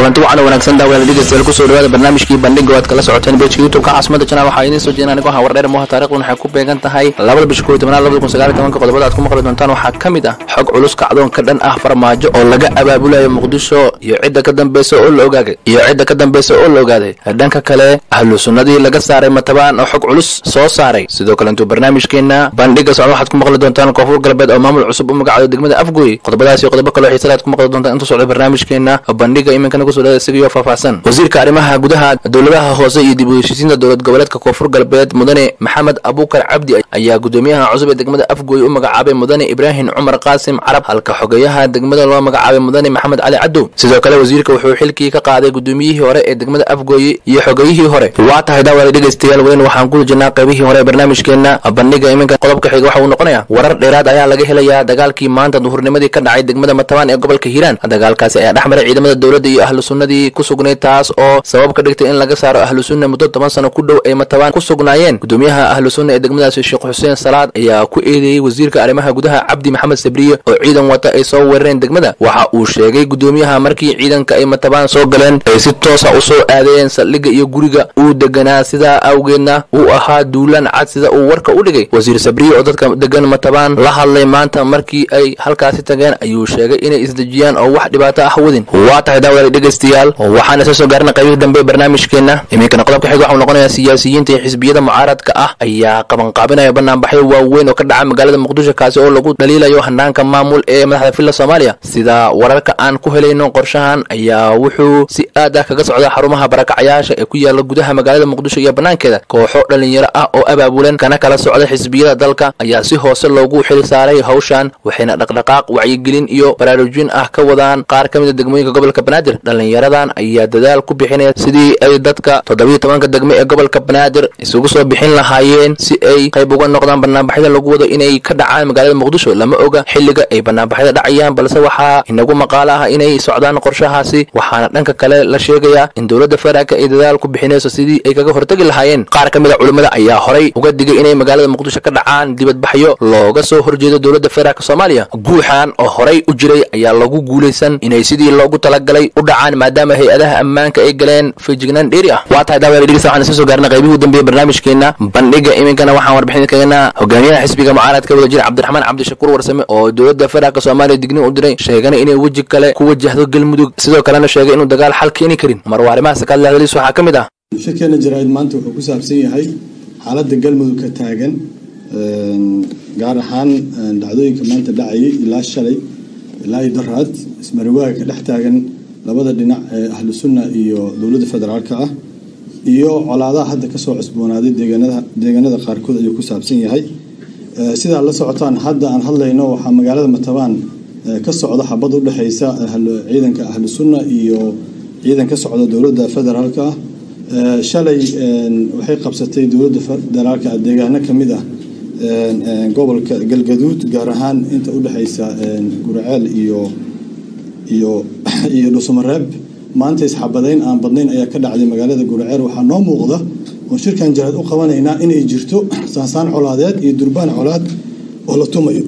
kulanti wacan wanaagsan daawada dhegeystayaal kusoo dhawaada barnaamijkii bandhiga waad kala socoteen bejka youtubeka caasimada janaal waxaa idiin soo jeedin anigoo hawar dheer mooha taarikhdan waxay ku beegan tahay labada bisha kow iyo tobnaad labada kun sagaal iyo tobanka qodobada aad ku maqli doontaan waxaa ka mid ah xog culus kacdoon ka dhan ah farmaajo oo laga abaabulayo muqdisho iyo cidda ka dambeysa oo la ogaaday iyo cidda ka dambeysa oo la ogaaday dhanka kale ahlu sunnadii laga saaray matabaan oo xog culus soo saaray sidoo kale intuu barnaamijkeena bandhiga socda waxaad ku maqli doontaan koonfur galbeed oo maamul cusub u magacdo degmada afgooy qodobadaas iyo qodobo kaloo xiisale aad ku maqli doontaan intuu socda barnaamijkeena bandhiga iminkana kusoo dhawaada isagiyo faahfaahsan wasiirka arrimaha gudaha dowladaha hoose iyo dib u heshiisiinta dowlad goboleedka koonfur galbeed mudane maxamed abuukar cabdi ayaa gudoomiyaha cusub ee degmada afgooy u magacaabay mudane ibraahim cumar qaasim carab halka xogeyaha degmada loo magacaabay mudane maxamed cali cadow sidoo kale wasiirka wuxuu xilkii ka qaaday gudoomiyihii hore ee degmada afgooye iyo xogeyihii hore waa tahay daawada dhegeystayaal weyn waxaan ku jirnaa qaybihii hore ee barnaamijkeena bandhiga iminka qodobka xiga waxa uu noqonayaa warar dheeraad ayaa laga helayaa dagaalkii maanta duhurnimadii ka dhacay degmada matabaan ee gobolka hiiraan dagaalkaasi ayaa dhex maray ciidamada dowladda iyo ahlu sunnadii ku sugnayd taas oo sabab ka dhigtay in laga saaro ahlu sunna muddo toban sano ku dhow ay matabaan ku sugnaayeen gudoomiyaha ahlu sunna ee degmadaasi sheekh xuseen salaad ayaa ku eedeeyey wasiirka arrimaha gudaha cabdi maxamed sabriye oo ciidan wata ay soo weerareen degmada waxa uu sheegay gudoomiyaha markii ciidanka ay matabaan soo galeen ay si toosa u soo aadeen saldhigga iyo guriga uu deganaa sidaa awgeedna uu ahaa duulaan cad sida uu warka u dhigay wasiir sabriye oo dadka degan matabaan la hadlay maanta markii ay halkaasi tageen ayuu sheegay inay isdejiyaan oo wax dhibaato ah wadin waa tahay daawada dhegeystayaal waxaana soo soo gaarna qaybihii dambe ee barnaamijkeena iminkana qodobka xiga waxuu noqonayaa siyaasiyiinta iyo xisbiyada mucaaradka ah ayaa qabanqaabinaya banaanbaxyo waaweyn oo ka dhaca magaalada muqdisho kaasi oo lagu dhaliilayo hanaanka maamul ee madaxda villa soomaaliya sida wararka aan ku helayno qorshahan ayaa wuxuu si aad ah kaga socda xarumaha barakacayaasha ee ku yaala gudaha magaalada muqdisho iyo banaankeeda kooxo dhalinyaro ah oo abaabulan kana kala socda xisbiyada dalka ayaa si hoose loogu xili saaray hawshan waxayna dhaqdhaqaaq wacyigelin iyo baraarujin ah ka wadaan qaar ka mida degmooyinka gobolka banaadir dhalinyaradan ayaa dadaal ku bixinaya sidii ay dadka toddobiyo tobanka degme ee gobolka banaadir isugu soo bixin lahaayeen si ay qayb uga noqdaan banaanbaxyada lagu wado inay ka dhacaan magaalada muqdisho lama oga xilliga ay banaanbaxyada dhacayaan balse waxaa inagu maqaalo ah inay socdaan qorshahaasi waxaana dhanka kale la sheegayaa in dowladda federaalka ay dadaal ku bixinayso sidii ay kaga hortagi lahaayeen qaar ka mid a culimmada ayaa horay uga digay inay magaalada muqdisho ka dhacaan dibadbaxyo looga soo horjeedo dowladda federaalk soomaaliya guuxan oo horay u jiray ayaa lagu guulaysan inay sidii loogu talagalay u dhacaan maadaama hay-adaha ammaanka ay galeen feejignaan dheeri ah waa tahay daawada dhegeysta waxaan iska soo gaarnay qaybihii u dambeeyey barnaamijkeena bandhiga iminkana waxaan warbixin kagana hogaamiyaha xisbiga mucaaradka wada jira cabdiraxmaan cabdishakuur warsame oo dowladda federaalk soomaaliya digni u diray sheegana inay weji kale ku wajahdo galmudug sidoo kalena sheegay inuu dagaal xal keeni karin marwa arrimahaas ka hadlahdalis waxaa ka mid ah shirkeena jaraa'id maanta wuxuu ku saabsan yahay xaaladda galmudug ka taagan gaar ahaan dhacdooyinka maanta dhacayay ilaa shalay ilaa iyo daraad ismariwaaga ka dhex taagan labada dhinac ee ahlu sunna iyo dowladda federaalka ah iyo colaadaha hadda kasoo cusboonaaday deegaanada deegaanada qaarkood ayuu ku saabsan yahay sidaa la socotaan hadda aan hadlayno waxaa magaalada matabaan ka socda xabad u dhexeysa ciidanka ahlu sunna iyo ciidan ka socda dowladda federaalka ah shalay waxay qabsatay dowladda federaalka ah deegaano kamid ah gobolka galgaduud gaar ahaan inta udhexeysa guraceel iyo iyo iyo dhusumareeb maanta isxabadeyn aan badnayn ayaa ka dhacday magaalada guraceel waxaa noo muuqda oo shirkan jaraad u qabanaynaa inay jirto saansaan colaadeed iyo durbaan colaad oo la tumayo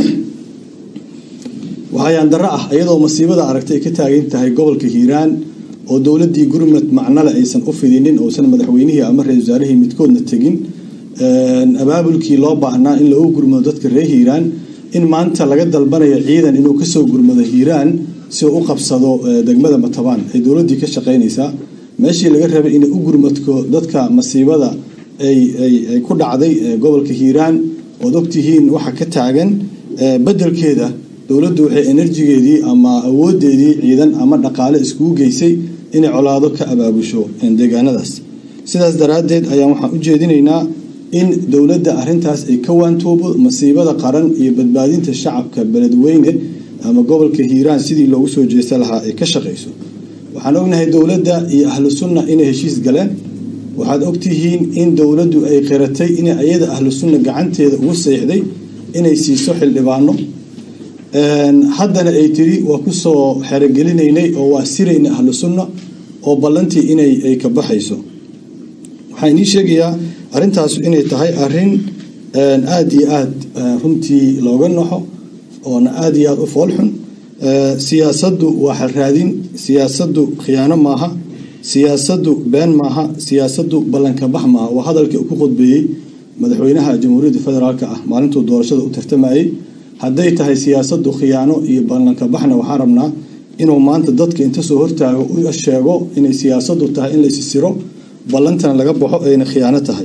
waxayaan darro ah iyadoo masiibada aragtay ay ka taagan tahay gobolka hiiraan oo dowladdii gurmad macnole aysan u fidinin uusan madaxweynihii ama ra-isul wasaarihii midkoodna tegin abaabulkii loo baahnaa in lagu gurmado dadka reer hiiraan in maanta laga dalbanayo ciidan inuu kasoo gurmado hiiraan si uu u qabsado degmada matabaan ay dowladdii ka shaqeynaysaa meeshii laga rabay inay u gurmadko dadka masiibada ay ku dhacday gobolka hiiraan ood ogtihiin waxa ka taagan bedelkeeda dowladdu waxay enerjigeedii ama awoodeedii ciidan ama dhaqaale iskugu geysay inay colaado ka abaabusho deegaanadaas sidaas daraaddeed ayaan waxaan u jeedinaynaa in dowladda arintaas ay ka waantoobo masiibada qaran iyo badbaadinta shacabka beledweyne ama gobolka hiiraan sidii loogu soo jeesta lahaa ay ka shaqeyso waxaan ognahay dowladda iyo ahlu sunna inay heshiis galeen waxaad ogtihiin in dowladdu ay qiratay in iyada ahlu sunna gacanteeda ugu seexday inay siiso xildhibaano haddana ay tiri waa kusoo xerogelinaynay oo waa sirayna ahlu sunna oo ballantii inay ay ka baxayso waxaa inii sheegayaa arrintaasu inay tahay arrin aada iyo aada runtii looga naxo oona aada iyo aada u foolxun siyaasaddu waa xalraadin siyaasaddu khiyaano maaha siyaasaddu been maaha siyaasaddu ballankabax maaha waa hadalkii ku khudbeeyey madaxweynaha jamhuuriyadda federaalk ah maalintuu doorashada u tartamayey hadday tahay siyaasaddu khiyaano iyo ballankabaxna waxaan rabnaa inuu maanta dadka inta soo hortaago u sheego inay siyaasaddu tahay in laysisiro ballantana laga baxo ayna khiyaano tahay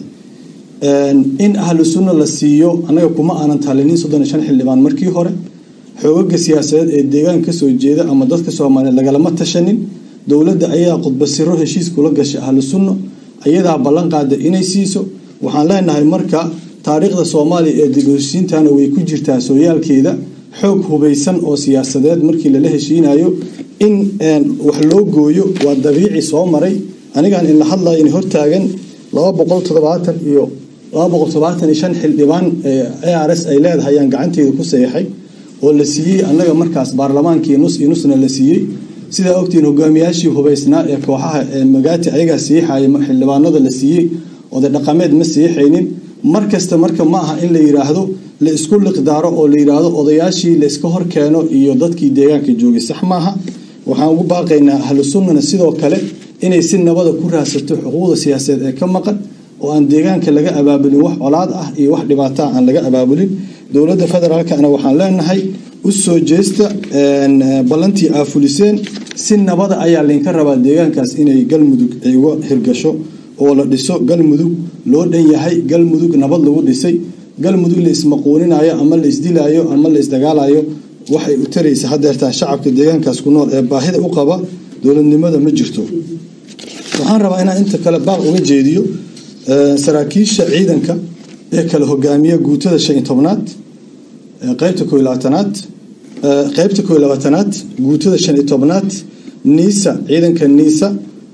in ahlu sunna la siiyo annaga kuma aanan talinin soddon iyo shan xildhibaan markii hore xoogaga siyaasadeed ee deegaanka kasoo jeeda ama dadka soomaaliyeed lagalama tashanin dowladda ayaa khudbasiro heshiis kula gashay ahlu sunna ayadaa ballan qaada inay siiso waxaan leenahay marka taariikhda soomaaliya ee dib heshiintana way ku jirtaa sooyaalkeeda xoog hubaysan oo siyaasadeed markii lala heshiinayo in wax loo gooyo waa dabiici soo maray anigaan inla hadlaya in hortaagan laba boqol toddobaatan iyo laba boqol toddobaatan iyo shan xildhibaan a r s ay leedahay ayaan gacanteeda ku seexay oo la siiyey annaga markaas baarlamaankii nus iyo nusna la siiyey sidaa ogtiin hogaamiyaashii hubaysnaa ee kooxaha ee magaati ayagaa siixaya xildhibaanada la siiyey oday dhaqameed ma siixaynin mar kasta marka ma aha in la yidhaahdo la isku liqdaaro oo la yidhaahdo odayaashii la iska hor keeno iyo dadkii deegaanka joogay sax maaha waxaan ugu baaqaynaa ahlu sunnana sidoo kale inay si nabada ku raadsato xuquuqda siyaasadeed ee ka maqan oo aan deegaanka laga abaabulin wax colaad ah iyo wax dhibaataa aan laga abaabulin dowladda federaalkana waxaan leenahay u soo jeesta ballantii aa fuliseen si nabada ayaa laynka rabaa deegaankaas inay galmudug ay uga hirgasho oo la dhiso galmudug loo dhan yahay galmudug nabad lagu dhisay galmudug la ismaquuninayo ama la isdilayo ama la isdagaalayo waxay u taraysa hadeertaa shacabka deegaankaas ku nool ee baahida u qaba dowladnimada ma jirto waxaan rabaa inaan inta kale baaq uga jeediyo saraakiisha ciidanka ee kala hogaamiya guutada shan iyo tobnaad qeybta koo iyo labaatanaad qeybta koo iyo labaatanaad guutada shan iyo tobnaad niisa ciidanka niisa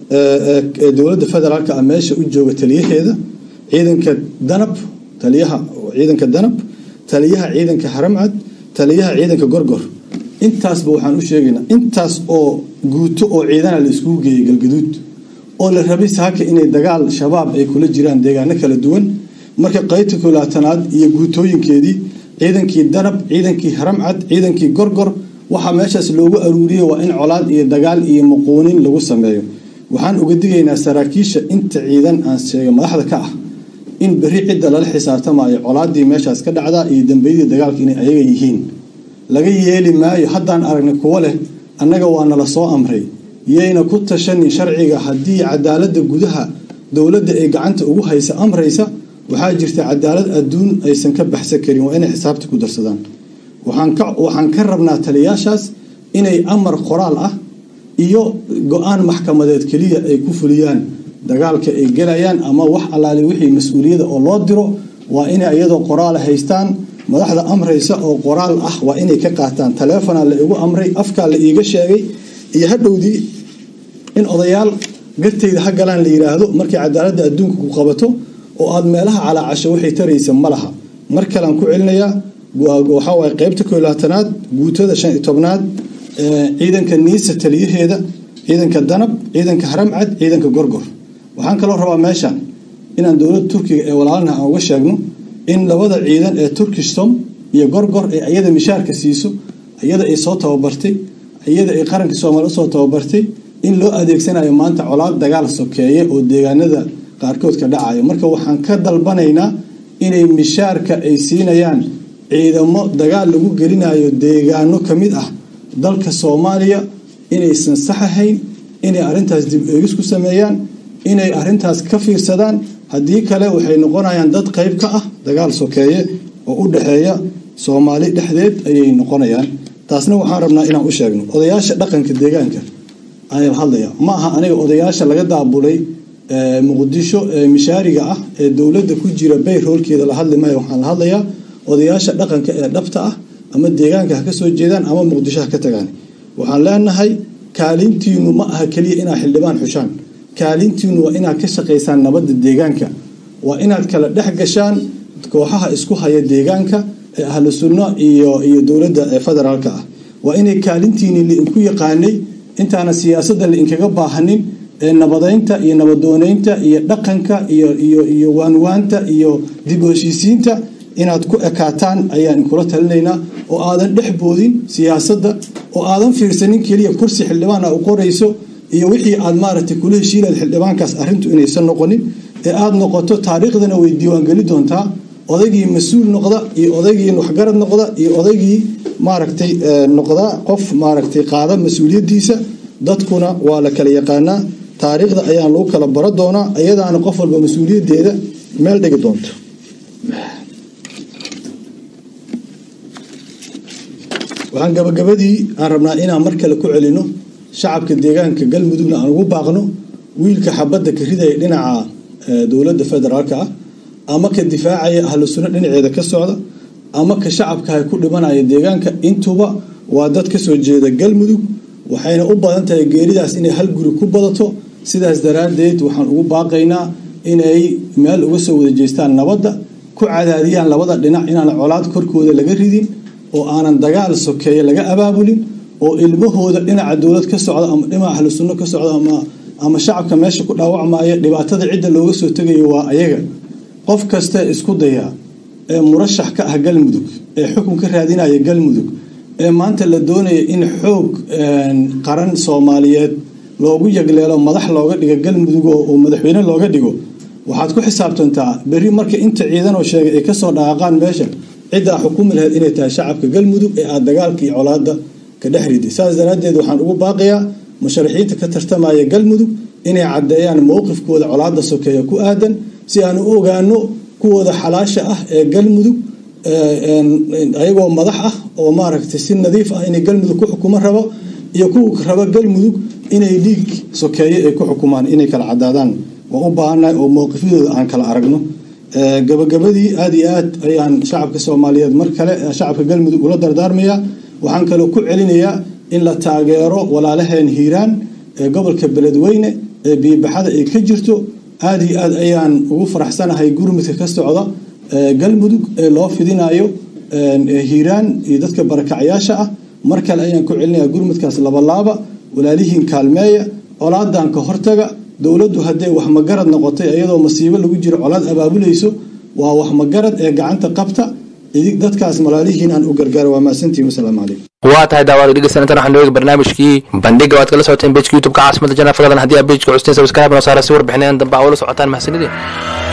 ee dowladda federaalka ah meesha u jooga taliyaheeda ciidanka danab taliyaha ciidanka danab taliyaha ciidanka haramcad taliyaha ciidanka gorgor intaasba waxaan u sheegaynaa intaas oo guuto oo ciidana la iskugu geeyay galgaduud oo la rabay saaka inay dagaal shabaab ay kula jiraan deegaano kala duwan marka qaybta kolaatanaad iyo guutooyinkeedii ciidankii danab ciidankii haramcad ciidankii gorgor waxaa meeshaas loogu aruuriyey waa in colaad iyo dagaal iyo muquunin lagu sameeyo waxaan uga digaynaa saraakiisha inta ciidan aan sheega madaxda ka ah in berri cidda lala xisaabtamayo colaadii meeshaas ka dhacdaa iyo dambeyadii dagaalka inay ayaga yihiin laga yeeli maayo haddaan aragnay kuwo leh annaga waa nala soo amray yayna ku tashanin sharciga haddii cadaaladda gudaha dowladda ay gacanta ugu haysa amraysa waxaa jirta cadaalad adduun aysan ka baxsan karin waa inay xisaabta ku darsadaan waxaan ka rabnaa taliyaashaas inay amar qoraal ah iyo go-aan maxkamadeed keliya ay ku fuliyaan dagaalka ay gelayaan ama wax allaale wixii mas-uuliyada oo loo diro waa inay iyadoo qoraal haystaan madaxda amraysa oo qoraal ah waa inay ka qaataan taleefona la igu amray afkaa la iiga sheegay iyo hadhowdii in odayaal gartayda ha galaan la yidhaahdo markay cadaaladda adduunka ku qabato oo aada meelaha calaacasho waxay taraysa ma laha mar kalean ku celinayaa waxaawaay qeybta koo labaatanaad guutada shan iyo tobnaad ciidanka niisa taliyaheeda ciidanka danab ciidanka haramcad ciidanka gorgor waxaan kaloo rabaa meeshan inaan dowladda turkiga ee walaalna aan uga sheegno in labada ciidan ee turkish som iyo gorgor ee iyada mishaarka siiso iyada ay soo tababartay iyada ay qaranka soomaaliya usoo tababartay in loo adeegsanayo maanta colaad dagaal sokeeye oo deegaanada qaarkood ka dhacayo marka waxaan ka dalbanaynaa inay mishaarka ay siinayaan ciidamo dagaal lagu gelinayo deegaano ka mid ah dalka soomaaliya inaysan sax ahayn inay arintaas dib eegis ku sameeyaan inay arintaas ka fiirsadaan haddii kale waxay noqonayaan dad qeyb ka ah dagaal sokeeye oo u dhexeeya soomaali dhexdeed ayay noqonayaan taasna waxaan rabnaa inaan u sheegno odayaasha dhaqanka deegaanka ayaan hadlaya ma aha aniga odayaasha laga daabulay muqdisho ee mishaariga ah ee dowladda ku jira bayr hoolkeeda la hadli maayo waxaan la hadlayaa odayaasha dhaqanka ee dhabta ah ama deegaanka ha ka soo jeedaan ama muqdisho ha ka tagaan waxaan leenahay kaalintiinu ma aha keliya inaad xildhibaan xushaan kaalintiinu waa inaad ka shaqaysaan nabadda deegaanka waa inaad kala dhex gashaan kooxaha isku haya deegaanka ee ahlu sunno iyo iyo dowladda ee federaalka ah waa inay kaalintiini lainku yaqaanay intaana siyaasadda lainkaga baahanin ee nabadeynta iyo nabadooneynta iyo dhaqanka iyo iyo iyo waanwaanta iyo dib u heshiisiinta inaad ku ekaataan ayaan inkula talinaynaa oo aadan dhex boodin siyaasadda oo aadan fiirsanin keliya kursi xildhibaan a u qorayso iyo wixii aad maaragtay kula heshiinayd xildhibaankaas arrintu inaysan noqonin ee aada noqoto taariikhdana way diiwaangeli doontaa odaygii mas-uul noqda iyo odaygii waxgarad noqda iyo odaygii maaragtay noqda qof maaragtay qaada mas-uuliyaddiisa dadkuna waa la kala yaqaanaa taariikhda ayaan lagu kala baro doonaa iyadaana qof walba mas-uuliyaddeeda meel dhigi doonto waxaan gabagabadii aan rabnaa inaan mar kale ku celino shacabka deegaanka galmudugna aan ugu baaqno wiilka xabadda ka ridaya dhinaca dowladda federaalka ah ama ka difaacaya ahlu sunno dhinaceeda ka socda ama ka shacabkaha ku dhimanaya deegaanka intuba waa dad kasoo jeeda galmudug waxayna u badan tahay geeridaas inay hal guri ku badato sidaas daraaddeed waxaan ugu baaqaynaa inay meel uga soo wada jeestaan nabadda ku cadaadiyaan labada dhinac inaan colaad korkooda laga ridin oo aanan dagaal sokeeye laga abaabulin oo ilmahooda dhinaca dowlad ka socda ama dhinaca ahlu sunno ka socda ama shacabka meesha ku dhaawacmaya dhibaatada cidda looga soo tegayo waa ayaga qof kasta isku dayaa ee murashax ka ah galmudug ee xukun ka raadinaya galmudug ee maanta la doonaya in xoog qaran soomaaliyeed loogu yagleelo madax looga dhigo galmudug oo madaxweyne looga dhigo waxaad ku xisaabtantaa berri marka inta ciidanoo sheegay ay kasoo dhaqaaqaan meesha ciddaa xukumi lahayd inay tahay shacabka galmudug ee aada dagaalka iyo colaada ka dhex riday saas daraaddeed waxaan ugu baaqayaa musharaxiinta ka tartamaya galmudug inay caddeeyaan mowqifkooda colaada sokeeya ku aadan si aan u ogaano kuwooda xalaasha ah ee galmudug ayagoo madax ah oo maaragtay si nadiif ah inay galmudug ku xukumo rabo iyo kuwa raba galmudug inay dhiig sokeeye ay ku xukumaan inay kala cadaadaan waan u baahannahay oo mowqifyadooda aan kala aragno gabagabadii aada iyo aad ayaan shacabka soomaaliyeed mar kale shacabka galmudug ula dardaarmayaa waxaan kaloo ku celinayaa in la taageero walaalaheen hiiraan ee gobolka beledweyne ee biibaxada ay ka jirto aada iyo aad ayaan ugu faraxsanahay gurmudka ka socda galmudug ee loo fidinayo hiiraan iyo dadka barakacyaasha ah mar kale ayaan ku celinayaa gurmudkaas labalaaba walaalihiin kaalmeeya colaadan ka hortaga dowladdu hadday wax magarad noqotay iyadoo masiibo lagu jiro colaad abaabulayso waa wax magarad ee gacanta qabta dadkaas malaalihiin aan u gargaaro waa mahadsantihin wasalaamu calaykum waa tahay daawada dhegeysanantan waxaan noogi barnaamijkii bandhiga waad kala socoteen bejka youtube-ka caasimada janaa fagadan haddii aad bejka custeen sabscribe noo saara si warbixinayan dambe aa ula socotaan mahadsanideen